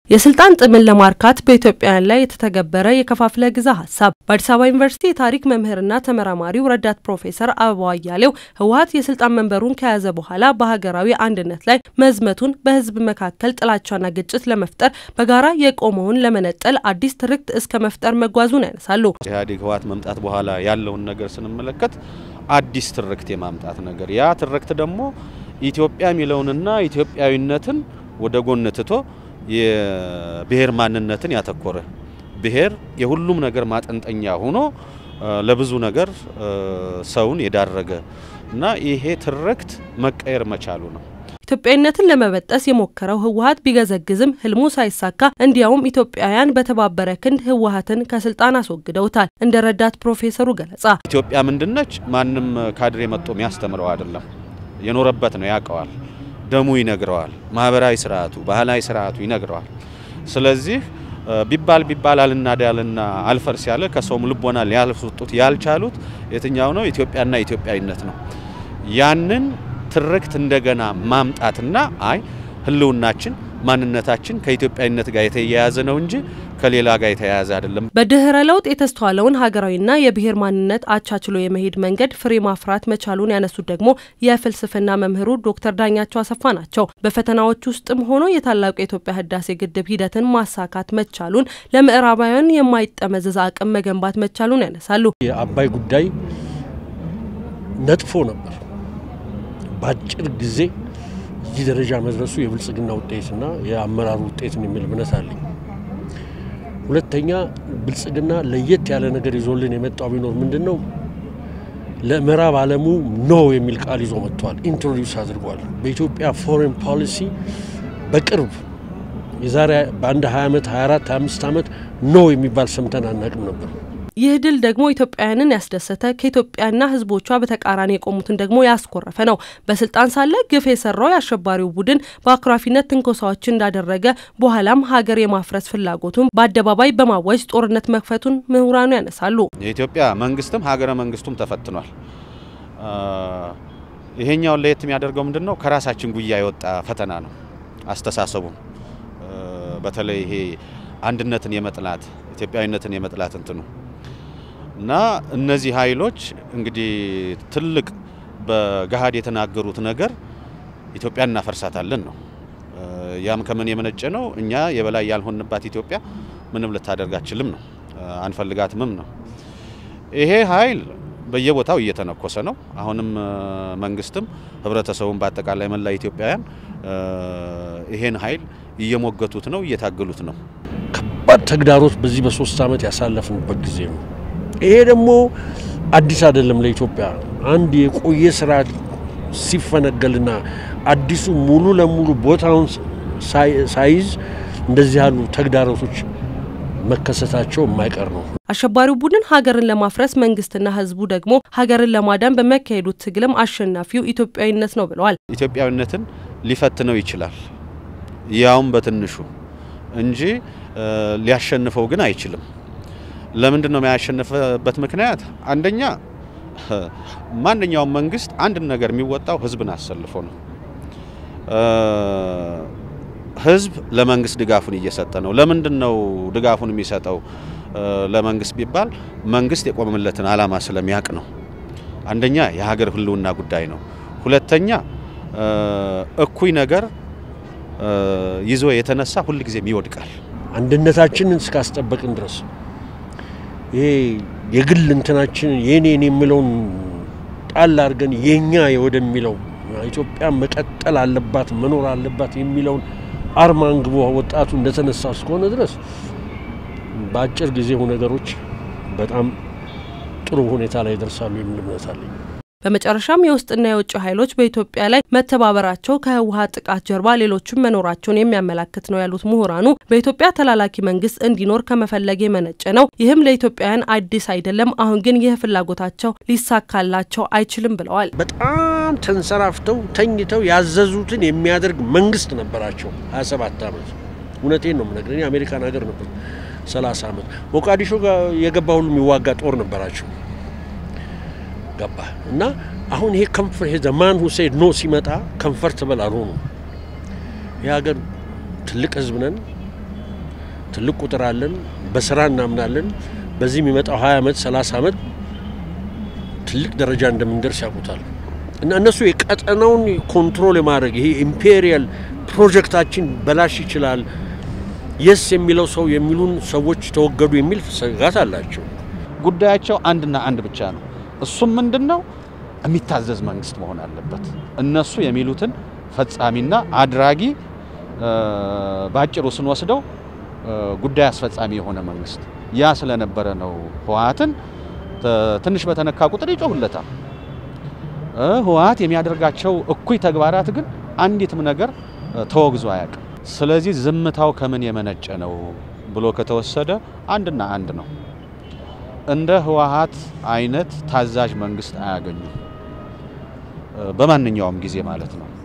የስልጣን ጥምን ለማርካት በኢትዮጵያውያን ላይ የተተገበረ የከፋፍለ ግዛ ሀሳብ። በአዲስ አበባ ዩኒቨርሲቲ የታሪክ መምህርና ተመራማሪው ረዳት ፕሮፌሰር አበባው አያሌው ህወሀት የስልጣን መንበሩን ከያዘ በኋላ በሀገራዊ አንድነት ላይ መዝመቱን፣ በህዝብ መካከል ጥላቻና ግጭት ለመፍጠር በጋራ የቆመውን ለመነጠል አዲስ ትርክት እስከ መፍጠር መጓዙን ያነሳሉ። ኢህአዴግ ህወሀት መምጣት በኋላ ያለውን ነገር ስንመለከት አዲስ ትርክት የማምጣት ነገር ያ ትርክት ደግሞ ኢትዮጵያ የሚለውንና ኢትዮጵያዊነትን ወደ ጎን ትቶ የብሔር ማንነትን ያተኮረ ብሔር የሁሉም ነገር ማጠንጠኛ ሆኖ ለብዙ ነገር ሰውን የዳረገ እና ይሄ ትርክት መቀየር መቻሉ ነው። ኢትዮጵያዊነትን ለመበጠስ የሞከረው ህወሀት ቢገዘግዝም ህልሙ ሳይሳካ እንዲያውም ኢትዮጵያውያን በተባበረ ክንድ ህወሀትን ከስልጣን አስወግደውታል። እንደ ረዳት ፕሮፌሰሩ ገለጻ ኢትዮጵያ ምንድነች? ማንም ካድሬ መጥቶ የሚያስተምረው አይደለም። የኖረበት ነው፣ ያውቀዋል። ደሙ ይነግረዋል። ማህበራዊ ስርዓቱ፣ ባህላዊ ስርዓቱ ይነግረዋል። ስለዚህ ቢባል ቢባል አልናዳልና አልፈርስ ያለ ከሰውም ልቦና ሊያስወጡት ያልቻሉት የትኛው ነው? ኢትዮጵያና ኢትዮጵያዊነት ነው። ያንን ትርክት እንደገና ማምጣትና አይ ህልውናችን ማንነታችን ከኢትዮጵያዊነት ጋር የተያያዘ ነው እንጂ ከሌላ ጋር የተያያዘ አይደለም። በድህረ ለውጥ የተስተዋለውን ሀገራዊና የብሔር ማንነት አቻችሎ የመሄድ መንገድ ፍሬ ማፍራት መቻሉን ያነሱት ደግሞ የፍልስፍና መምህሩ ዶክተር ዳኛቸው አሰፋ ናቸው። በፈተናዎች ውስጥም ሆኖ የታላቁ የኢትዮጵያ ህዳሴ ግድብ ሂደትን ማሳካት መቻሉን፣ ለምዕራባውያን የማይጠመዘዝ አቅም መገንባት መቻሉን ያነሳሉ። የአባይ ጉዳይ ነጥፎ ነበር። በአጭር ጊዜ እዚህ ደረጃ መድረሱ የብልጽግና ውጤትና የአመራሩ ውጤትን የሚል እምነት አለኝ። ሁለተኛ ብልጽግና ለየት ያለ ነገር ይዞልን የመጣው ቢኖር ምንድን ነው? ለምዕራብ ዓለሙ ኖ የሚል ቃል ይዞ መጥቷል። ኢንትሮዲውስ አድርጓል። በኢትዮጵያ ፎሬን ፖሊሲ በቅርብ የዛሬ በአንድ 20 ዓመት 24 25 ዓመት ኖ የሚባል ሰምተን አናቅም ነበር። ይህ ድል ደግሞ ኢትዮጵያውያንን ያስደሰተ ከኢትዮጵያና ሕዝቦቿ በተቃራኒ የቆሙትን ደግሞ ያስኮረፈ ነው። በስልጣን ሳለ ግፍ የሰራው የአሸባሪው ቡድን በአኩራፊነት ትንኮሳዎችን እንዳደረገ በኋላም ሀገር የማፍረስ ፍላጎቱን በአደባባይ በማወጅ ጦርነት መክፈቱን ምሁራኑ ያነሳሉ። የኢትዮጵያ መንግስትም ሀገረ መንግስቱም ተፈትኗል። ይሄኛውን ለየት የሚያደርገው ምንድን ነው? ከራሳችን ጉያ የወጣ ፈተና ነው። አስተሳሰቡም በተለይ ይሄ አንድነትን የመጥላት ኢትዮጵያዊነትን የመጥላት እንትኑ እና እነዚህ ኃይሎች እንግዲህ ትልቅ በገሃድ የተናገሩት ነገር ኢትዮጵያ እናፈርሳታለን ነው። ያም ከምን የመነጨ ነው? እኛ የበላይ ያልሆንባት ኢትዮጵያ ምንም ልታደርግ አትችልም ነው፣ አንፈልጋትምም ነው። ይሄ ኃይል በየቦታው እየተነኮሰ ነው። አሁንም መንግስትም ህብረተሰቡን በአጠቃላይ መላ ኢትዮጵያውያን ይሄን ኃይል እየሞገቱት ነው፣ እየታገሉት ነው። ከባድ ተግዳሮት በዚህ በሶስት ዓመት ያሳለፍንበት ጊዜ ነው። ይሄ ደግሞ አዲስ አይደለም ለኢትዮጵያ። አንድ የቆየ ስርዓት ሲፈነገልና አዲሱ ሙሉ ለሙሉ ቦታውን ሳይዝ እንደዚህ ያሉ ተግዳሮቶች መከሰታቸው የማይቀር ነው። አሸባሪው ቡድን ሀገርን ለማፍረስ መንግስትና ህዝቡ ደግሞ ሀገርን ለማዳን በሚያካሄዱት ትግልም አሸናፊው ኢትዮጵያዊነት ነው ብለዋል። ኢትዮጵያዊነትን ሊፈትነው ይችላል ያውም በትንሹ እንጂ ሊያሸንፈው ግን አይችልም። ለምንድን ነው የሚያሸንፍበት ምክንያት? አንደኛ ማንኛውም መንግስት አንድን ነገር የሚወጣው ህዝብን አሰልፎ ነው። ህዝብ ለመንግስት ድጋፉን እየሰጠ ነው። ለምንድን ነው ድጋፉን የሚሰጠው ለመንግስት ቢባል መንግስት የቆመለትን ዓላማ ስለሚያውቅ ነው። አንደኛ የሀገር ህልውና ጉዳይ ነው። ሁለተኛ እኩይ ነገር ይዞ የተነሳ ሁልጊዜም ይወድቃል። አንድነታችንን እስካስጠበቅን ድረስ ይሄ የግል እንትናችን የኔን የሚለውን ጣል አድርገን የኛ ወደሚለው ኢትዮጵያ መቀጠል አለባት መኖር አለባት የሚለውን አርማ አንግቦ ወጣቱ እንደተነሳ እስከሆነ ድረስ በአጭር ጊዜው ነገሮች በጣም ጥሩ ሁኔታ ላይ ይደርሳሉ የሚል እምነት አለኝ። በመጨረሻም የውስጥና የውጭ ኃይሎች በኢትዮጵያ ላይ መተባበራቸው ከህወሀት ጥቃት ጀርባ ሌሎችም መኖራቸውን የሚያመላክት ነው ያሉት ምሁራኑ በኢትዮጵያ ተላላኪ መንግስት እንዲኖር ከመፈለግ የመነጨ ነው። ይህም ለኢትዮጵያውያን አዲስ አይደለም። አሁን ግን ይህ ፍላጎታቸው ሊሳካላቸው አይችልም ብለዋል። በጣም ተንሰራፍተው ተኝተው ያዘዙትን የሚያደርግ መንግስት ነበራቸው 27 ዓመት። እውነቴን ነው የምነግርህ። የአሜሪካን ሀገር ነበር 30 ዓመት። ሞቃዲሾ የገባ ሁሉ የሚዋጋ ጦር ነበራቸው ገባ እና አሁን ይሄ ከንፈር ይሄ ዘማን ሁሴን ኖ ሲመጣ ከንፈርተብል አልሆኑም። ይህ ሀገር ትልቅ ህዝብ ነን፣ ትልቅ ቁጥር አለን፣ በስራ እናምናለን። በዚህ የሚመጣው 20 ዓመት 30 ዓመት ትልቅ ደረጃ እንደምንደርስ ያውቁታል። እና እነሱ የቀጠናውን ኮንትሮል የማድረግ ይሄ ኢምፔሪያል ፕሮጀክታችን በላሽ ይችላል የስ የሚለው ሰው የሚሉን ሰዎች ተወገዱ የሚል ስጋት አላቸው። ጉዳያቸው አንድና አንድ ብቻ ነው። እሱም ምንድን ነው? የሚታዘዝ መንግስት መሆን አለበት። እነሱ የሚሉትን ፈጻሚና አድራጊ በአጭሩ ስንወስደው ጉዳይ አስፈጻሚ የሆነ መንግስት ያ ስለነበረ ነው ህወሓትን ትንሽ በተነካ ቁጥር ይጮሁለታል። ህወሓት የሚያደርጋቸው እኩይ ተግባራት ግን አንዲትም ነገር ተወግዞ አያውቅም። ስለዚህ ዝምታው ከምን የመነጨ ነው ብሎ ከተወሰደ አንድና አንድ ነው። እንደ ህወሓት አይነት ታዛዥ መንግስት አያገኙም፣ በማንኛውም ጊዜ ማለት ነው።